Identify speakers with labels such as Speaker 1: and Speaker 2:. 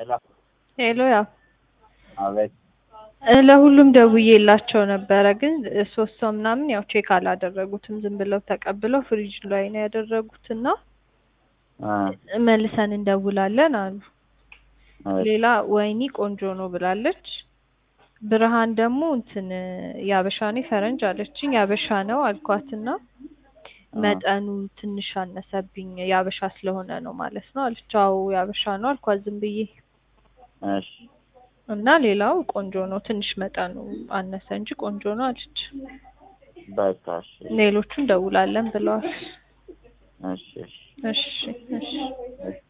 Speaker 1: ሄሎ
Speaker 2: ሄሎ ያው
Speaker 1: አቤት
Speaker 2: እ ለሁሉም ደውዬላቸው ነበረ ግን እ ሶስት ሰው ምናምን ያው ቼክ አላደረጉትም ዝም ብለው ተቀብለው ፍሪጅ ላይ ነው ያደረጉት እና
Speaker 1: እ
Speaker 2: መልሰን እንደውላለን አሉ።
Speaker 1: አቤት
Speaker 2: ሌላ ወይኒ ቆንጆ ነው ብላለች። ብርሃን ደግሞ እንትን ያበሻ ነው ፈረንጅ አለችኝ። ያበሻ ነው አልኳትና መጠኑ ትንሽ አነሰብኝ ያበሻ ስለሆነ ነው ማለት ነው አለች። አዎ ያበሻ ነው አልኳት ዝም ብዬ
Speaker 1: እሺ
Speaker 2: እና ሌላው ቆንጆ ነው ትንሽ መጠኑ አነሰ እንጂ ቆንጆ ነው አለች።
Speaker 1: በቃ እሺ
Speaker 2: ሌሎቹ እንደውላለን ብለዋል።
Speaker 1: እሺ እሺ
Speaker 2: እሺ እሺ
Speaker 1: እሺ